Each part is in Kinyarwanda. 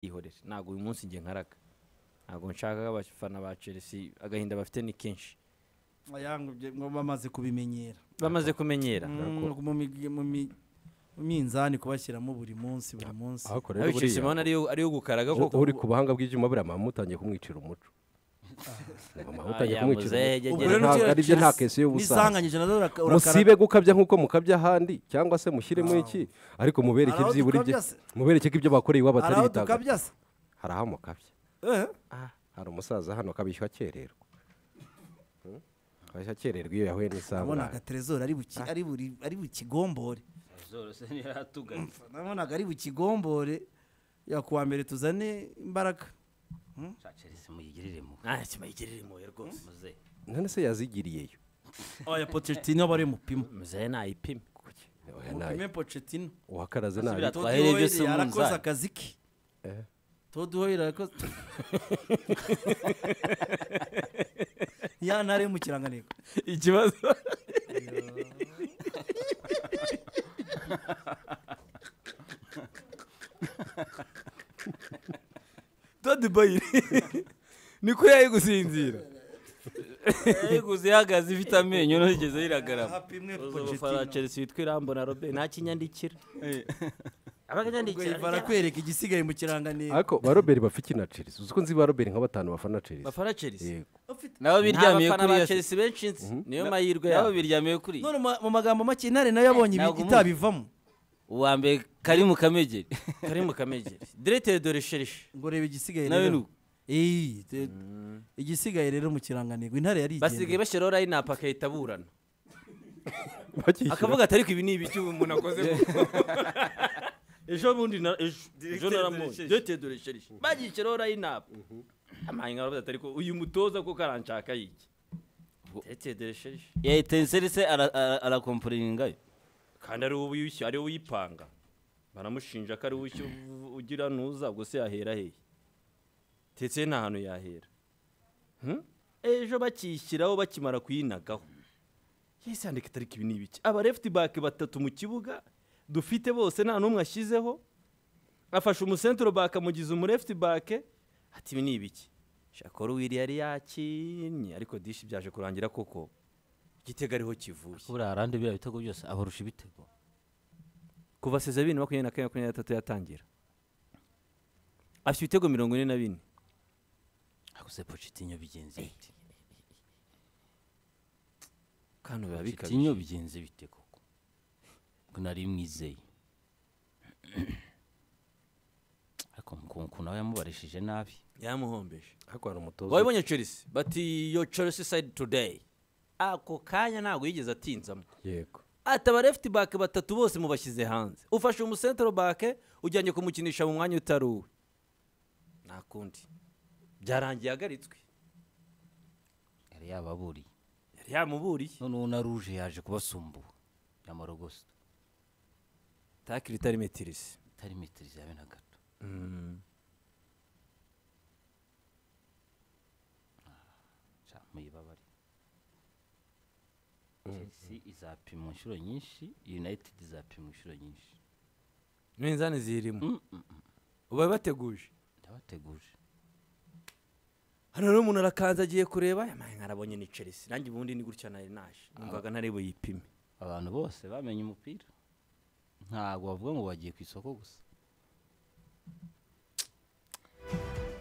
yihorere ntabwo uyu munsi njye nkaraga ntabwo nshaka ko abafana ba chelsea agahinda bafite ni kenshi ngo bamaze kubimenyera bamaze kumenyera Mm, mu mi- mu mi- mu minzani kubashyiramo buri munsi buri munsi aho korera ariko chelsea mbona ariyo ariyo gukaraga koko uri ku buhanga bw'ibyuma buriya mama mutangiye kumwicira umuco mama mutangiye Ah, kumwicira yamuze, umuco. yegere. Ubwo Ubwo rero rero ntabwo ari byo nta kesi y'ubusaza n'isanganyije nazo uraka- urakara- musibe gukabya nk'uko mukabya ahandi cyangwa se mushyiremo iki ariko mubereke Hari aho byibura ibyo dukabya se? mubereke ko ibyo bakoreye iwabo hari atari aho bitagatifu dukabya se hari aho mukabya Eh, hari umusaza hano kabishywa akererwa Hmm? kabishywa akererwa iyo yahuye nabonaga n'isabune terezori ari buki- ari buri- ari bukigombore zose ntiratuganye nabonaga ari bukigombore yakuwa mbere tuzane imbaraga shacerisi muyigirire mu nta kima yigirira impuhwe rwose muze none se yazigiriyeyo oya pochettino aba ari mupima muzehe ntayipime Oya, nayo. mupime pochettino uwakaraze nabi Asubira- Todd Twahereye Hoyle byose mu yarakoze nzara. akazi ke Eh. Todd Hoyle yarakoze ya ntare mu kirangantego ikibazo dodi bayiri niko yari gusinzira yayiguze ihagaze ifite amenyo ntigeze yiragarama hapimwe ufana pochettino chelsea witwa irambo na robert nta kinyandikira ubwo yari barakwereka igisigaye mu kirangantego ariko ba robert bapfa iki na chelsea uzi ko nzi ba robert nka batanu bafana chelsea bafana chelsea yego nabo biryamiye Nta kuri bafana iyo ba chelsea benshi nzi niyo mahirwe nabo yabo biryamiye kuri iyo none mu- mu magambo make intare nayo yabonye ibi- Ntabwo umuzi. itabivamo uwa mbere kari mu kamegeri kari mu kamegeri diretere dore sherishe ngo reba igisigaye nawe ni rero uko Eh, te- igisigaye rero mu kirangantego intare yari basigaye bashyiraho layinapu agahita aburana bakishyura akavuga ati ariko ibi ni ibiki ubu umuntu akoze ejo bundi na ejo ejo naramubonye diretere dore sherishe bagishyiraho layinapu amahinga baravuga ati ariko uyu mutoza kuko aranshaka yiki diretere dore sherishe yahita inserise arakomporingayo kandi ari wowe uyishyu ari wowe uyipanga baramushinja ko ari wowe ushyu- ugira ntuza ubwo se yahera hehe ndetse nta hantu yahera Hmm? ejo bakishyiraho bakimara kuyinagaho yesi yandika itariki ibi ni ibiki aba left back batatu mu kibuga dufite bose nta n'umwe ashyizeho afashe umusentro back amugize umu left back ati ibi ni ibiki shakora wiri yari yakinnye ariko dishi byaje kurangira koko igitego ariho kivuye buriya arande biriya bitego byose abarusha ibitego kuva seza bibiri na makumyabiri na kane makumyabiri na gatatu yatangira afite ibitego mirongo ine na bine aguze pochettino bigenze bite kandi biba bikabije pochettino bigenze bite koko ngo nari mwizeye ariko mukunku nawe yamubarishije nabi yamuhombeje ariko hari umutoza wabibonye chelsea bati yo chelsea side today ako kanya ntabwo yigeze atinzamo yego ati aba left back batatu bose mubashyize hanze ufashe umusentro back ujyanye kumukinisha mu mwanya utari uwe nta kundi byarangiye ahagaritswe yari yababuriye yari yamuburiye none uwo na ruje yaje kubasumbura yamorogosa takiri itari metirisi itari metero yawe na gato Ah, muyibabare chelsea izapimwa inshuro nyinshi united izapimwa inshuro nyinshi n'inzani zirimo ubaye bateguje ndabateguje hano rero umuntu arakanza agiye kureba yamaye nkarabonye ni chelsea nanjye ubundi ni gutya nari naje numvaga ntari buyipime abantu bose bamenye umupira ntabwo bavuga ngo bagiye ku isoko gusa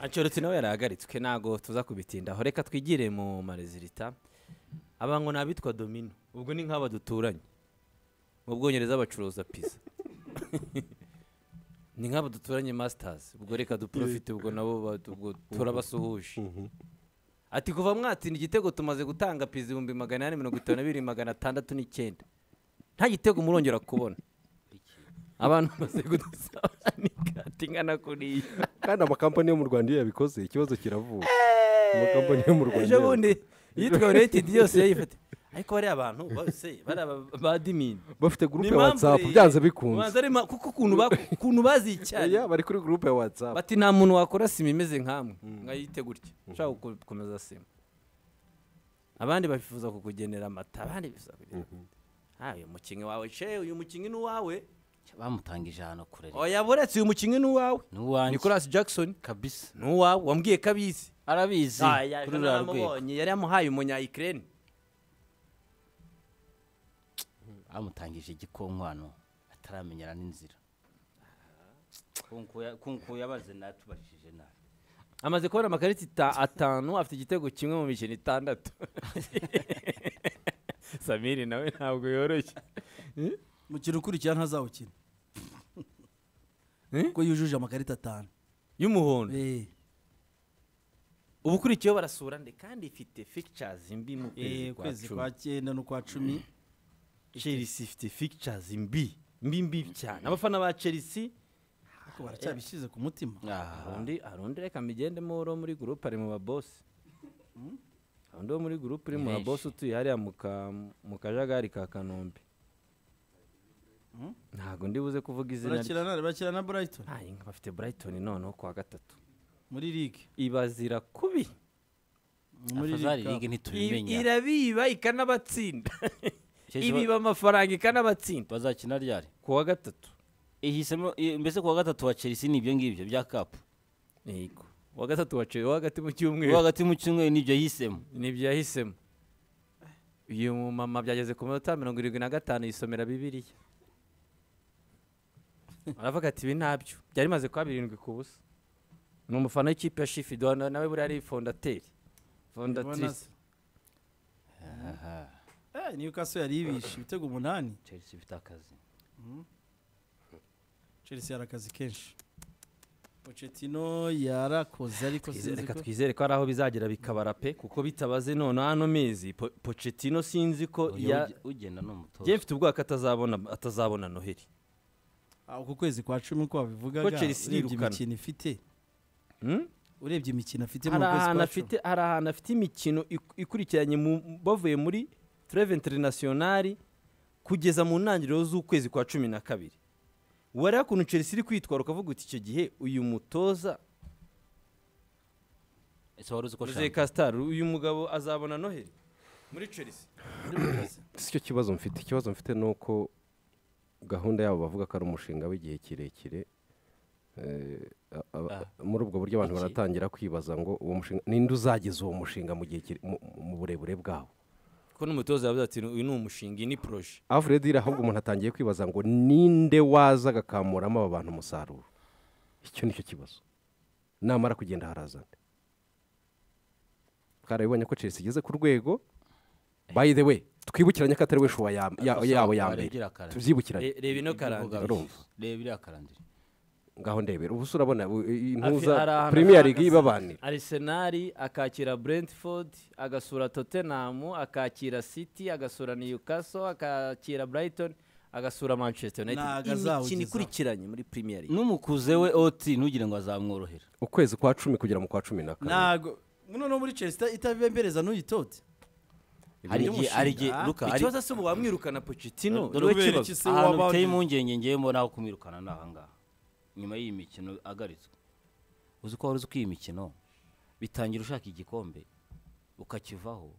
ancelotti nawe yarahagaritswe ntabwo tuza kubitindaho reka twigire mu marezilita aba ngo ni abitwa domino ubwo ni nk'aba duturanye mu bwongereza bacuruza pizza ni nk'aba duturanye masters ubwo reka duprofite ubwo nabo ba- ubwo turabasuhuje ati kuva mwatinda igitego tumaze gutanga pizza ibihumbi magana ane mirongo itanu na bibiri magana atandatu n'icyenda nta gitego murongera kubona abantu bamaze kudusaba n'ikati ingana kuriya kandi amakampani yo mu rwanda iyo yabikoze ikibazo kiravuka amakampani yo mu rwanda ejo iyo bundi yitwa united yose yayifata ariko bariya abantu bose bari aba ba dimini yabikoze. bafite gurupe ya whatsapp byanze bikunze kuko ukuntu ba- ukuntu bazicyaye Oya, bari kuri gurupe ya whatsapp bati nta muntu wakora sima imeze nkamwe nkayite gutya ushaka guko- gukomeza sima abandi bifuza kukugenera amata abandi bifuza kukugenera amata Ah, uyu mukinnyi wawe she uyu mukinnyi ni uwawe bamutangije ahantu kure rero. oya buretse uyu mukinnyi ni uwawe ni uwanjye nicolas jackson kabisa ni uwawe wambwiye ko abizi arabizi Aya, kuri ejo ruriya rwego naramubonye yari yamuhaye umunya ukraine bamutangije igikonkwano ataramenyera n'inzira Kunkuya- kunkuya abaze natubajije nabi amaze kubona amakarita ita- atanu afite igitego kimwe mu mikino itandatu samiri nawe ntabwo yoroshye mukino ukurikira ntazawukina kuko yujuje amakarita atanu y'umuhondo Eh, ubu ukurikiyeho barasura nde kandi ifite pictures mbi mu kwezi eh, kwa ukwezi cumi kwa cyenda n'ukwa cumi chelsea ifite pictures mbi mbi mbi cyane abafana ba chelsea ariko baracyabishyize ku mutima Ah, arundi arundi reka migende muri muri groupe ari mu babosi arundi wo muri groupe uri mu Ni babosi benshi. utuye hariya mu ka- mu kajagari ka kanombe ntabwo ndi buze kuvuga izina rye barakina na barakina na Brighton Ah, inka bafite brighton noneho kuwa gatatu muri ligue ibazira kubi muri afazari Cup. ligue I- ntitubimenya irabiba ikanabatsinda Chez- ibiba amafaranga ikanabatsinda bazakina ryari kuwa gatatu ihisemo i- mbese kuwa gatatu wa chelsea ni ibyo ngibyo bya kapu yego uwa gatatu waciye uwa hagati mu cyumweru uwo hagati mu cyumweru nibyo yihisemo nibyo yahisemo uyu mumama byageze ku minota mirongo irindwi na gatanu yisomera bibiriya aravuga ati ibi ntabyo byari bimaze kuba birindwi ku busa ni umufana w'ikipe ya shifido nawe buriya ari fondateri fondatrice Eh, Newcastle yari ibishe ibitego umunani chelsea ifite akazi Chelsea yari akazi kenshi Pochettino yarakoze ariko Twize- sinzi reka ko twizere ko ari aho bizagera bikabara pe kuko bitabaze none hano mezi Po- pocetino sinzi ko Uyu ya uge- ugenda ni umutoza njye mfite ubwoba ko atazabona atazabona noheli Ah, uku kwezi kwa cumi uko babivugaga Ko Chelsea urebye yirukana. imikino ifite Hmm? urebye imikino afite mu hari kwezi ahantu kwa cumi afite hari ahantu afite imikino ik- ikurikiranye mu- bavuye muri tureve interinasiyonari kugeza mu ntangiriro z'ukwezi kwa cumi na kabiri wareba ukuntu chelsea iri kwitwara ukavuga uti icyo gihe uyu mutoza ese wari uzi ko Jose shaka Castro uyu mugabo azabona noheli muri chelsea si cyo kibazo mfite ikibazo mfite ni uko gahunda yabo bavuga ko ari umushinga w'igihe kirekire Eh, a- a- Ah. muri ubwo buryo abantu Iki- baratangira kwibaza ngo uwo mushinga ninde uzageza uwo mushinga mu gihe kire- mu- mu burebure bwawo ko n'umutoza yavuze ati uyu ni umushinga iyi ni poroje alfred ahubwo umuntu atangiye kwibaza ngo ninde waza agakamuramo aba bantu umusaruro icyo nicyo kibazo namara kugenda harazana twarabibonye ko chelsea igeze ku rwego by the way twibukiranye ko atari we nshuwa ya- ya- yabo ya mbere Twarigira karate. tubyibukiranye Re- reba ino karandira urumva. reba iriya karandira ngaho ndebera ubu urabona u- i- impuza Afi- hari ahantu premier ahagaze. league ibabanira arisenali akakira brentford agasura tottenham akakira city agasura newcastle akakira brighton agasura manchester united Ntago imikino azawugezaho. ikurikiranye muri premier league n'umukuze we oti ntugire ngo azamworohera ukwezi kwa cumi kugera mu kwa cumi na kane ntago noneho muri Chelsea itabembereza n'uyitote hari ni igihe umushinga. hari igihe Ah, luka hari ikibazo si ubu bamwirukana pochettino dore niwe kubera kibazo. iki se ahantu waba- biteye impungenge ngewe mbona aho kumwirukana ni ahangaha nyuma y'iyi mikino agaritswe uzi ko wari uzi ko iyi mikino bitangira ushaka igikombe ukakivaho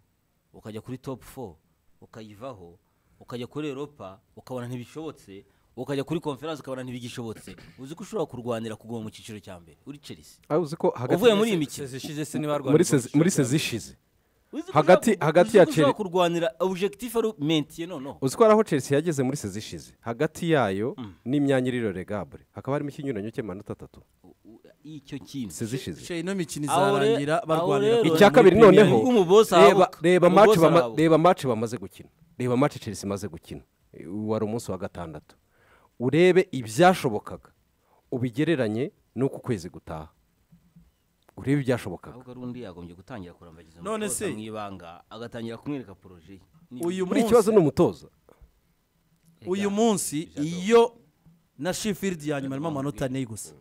ukajya kuri topu four ukayivaho ukajya kuri europa ukabona ntibishobotse ukajya kuri konferanse ukabona ntibigishobotse uzi ko ushobora kurwanira kuguma mu cyiciro cya mbere uri chelsea Ah, uzi ko hagati uvuye muri iyi mikino Sezi ishize se niba muri arwanya sezi- muri sezi ishize Uzi ko Hagati- ushobora- hagati uzi ko ya ushobora Chelsea- kurwanira objectif ari mentiye noneho uzi ko hari aho chelsea yageze muri sezi ishize hagati yayo n'imyanya iriro regabure hakaba harimo ikinyuranyo cy'amanota atatu icyo kintu sezi ishize she ino mikino Aho re- izarangira aho barwanira rero- kujya icya muri kabiri Premier noneho League. Ubwo umubosi reba arabuka. reba Umubosi match bama- arabuka. reba match bamaze gukina reba match chelsea imaze gukina Eh, wari umunsi wa gatandatu urebe ibyashobokaga ubigereranye n'uku kwezi gutaha urebe ibyashobokaga ahubwo ari undi yagombye gutangira kurambagiza None umutoza se- mu ibanga agatangira kumwereka poroje ye Ni- uyu muri munsi ikibazo ni umutoza uyu munsi Ijado. iyo na Sheffield ya nyuma harimo amanota ane gusa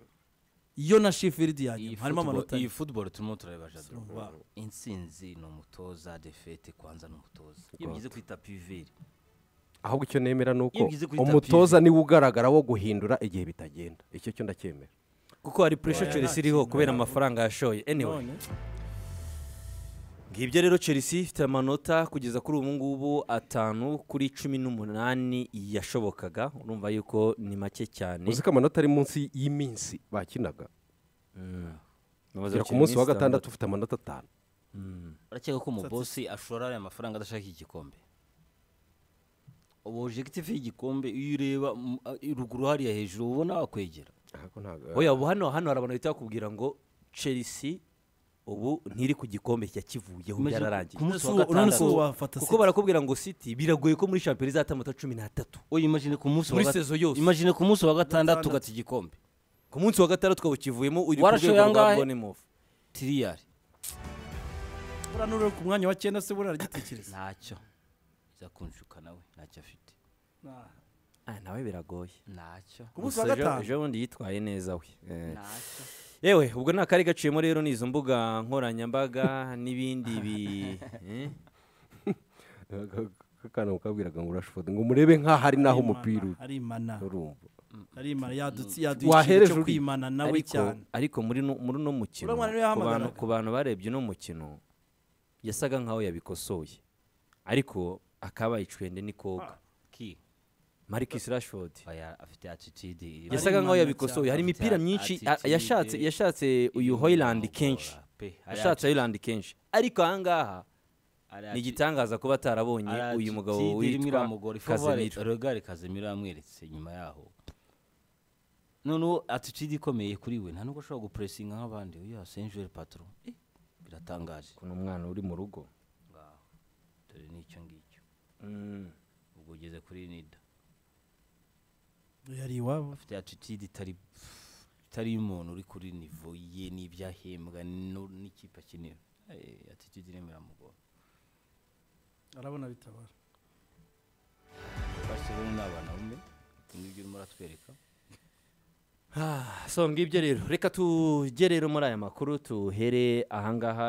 iyo na Sheffield ya iyi nyuma harimo football- amanota ane. iyi football turimo turareba jado Wow. insinzi ni umutoza defete kwanza ni umutoza iyo bigize kwita piveri ahubwo icyo nemera ni uko Iyo ugize kuri umutoza niwe ugaragara wo guhindura igihe bitagenda icyo cyo ndacyemera kuko hari pressure chelsea iriho kubera amafaranga yashoye anyway None, ngibyo rero chelsea ifite amanota kugeza kuri ubu ngubu atanu kuri cumi n'umunani yashobokaga urumva yuko ni make cyane uzi ko amanota ari munsi y'iminsi bakinaga Bamaze kugera ku gukina iminsi munsi wa gatandatu itandatu. ufite amanota atanu urakeka ko umubosi ashora aya mafaranga adashaka iki gikombe ubu ojegitifu y'igikombe iyo ureba mu- a- ruguru hariya hejuru uba ubona wakwegera Ahako ntago- oya ubu hano hano hari abantu bahita bakubwira ngo chelsea ubu ntiri ku gikombe yakivuyeho Maze byararangiye ku munsi wa None se- none se gatandatu wafata kuko City. barakubwira ngo city biragoye ko muri shampiyona izata amanota cumi n'atatu oya imagine ku munsi wa Muri gat- saison yose. imagine ku munsi wa gatandatu ugata igikombe ku munsi wa gatandatu ukaba ukivuyemo uri ku Warashoye rwego rwa angahe? bonemof tiriyari buriya n'uri ku mwanya wa cyenda se buriya aragitekereza ntacyo izakunjuka nawe ntacyo afite ah nawe biragoye ntacyo ku munsi wa Gusa ejo- gatanu ejo bundi yitwaye neza we Eh. ntacyo yewe ubwo nta kari gaciyemo rero n'izo mbuga nkoranyambaga n'ibindi bi eh? Aka- aka kana mukabwiraga ngo urashofodi ngo murebe nk'aho ari naho umupira uri ari imana urumva ari imana yadutse yaduha Wahereje ikintu cyo uri. kwimana nawe ariko cyane ariko muri no- muri uno mukino Uriya mwana niwe ku bantu- yahamagaraga. ku bantu barebye uno mukino yasaga nkaho yabikosoye ariko akabaye icwende ni koga ki marcus rashford oya afite atitude Yes, iri- yasaga nkaho Ari yabikosoye mwana hari cyane. imipira Afite myinshi a- attitude. yashatse yashatse uyu Iri hoyland mu kenshi bora pe. Ari yashatse hoyland kenshi ariko ahangaha Ari ni ati- igitangaza kuba atarabonye ari uyu ati- mugabo Tidi irimo witwa iramugora, ifu kazemiro bare- Rogari Kazemiro yamweretse nyuma yaho noneho atitude ikomeye kuri we nta nubwo ashobora gupuresinga nk'abandi oya senjere patro Eh, biratangaje ukuntu umwana uri mu rugo ngaho dore n'icyo ngicyo Mm. ubwo ugeze kuri nida yari iwabo afite attitude itari itari y'umuntu uri kuri nivo ye n'ibyahembwa nu- n'ikipe akenera Eh, attitude irimo iramugora arabona bitabara barcelona ni abana bumwe ngibyo urimo uratwereka Ah, so ngibyo rero reka tujye rero muri aya makuru tuhere ahangaha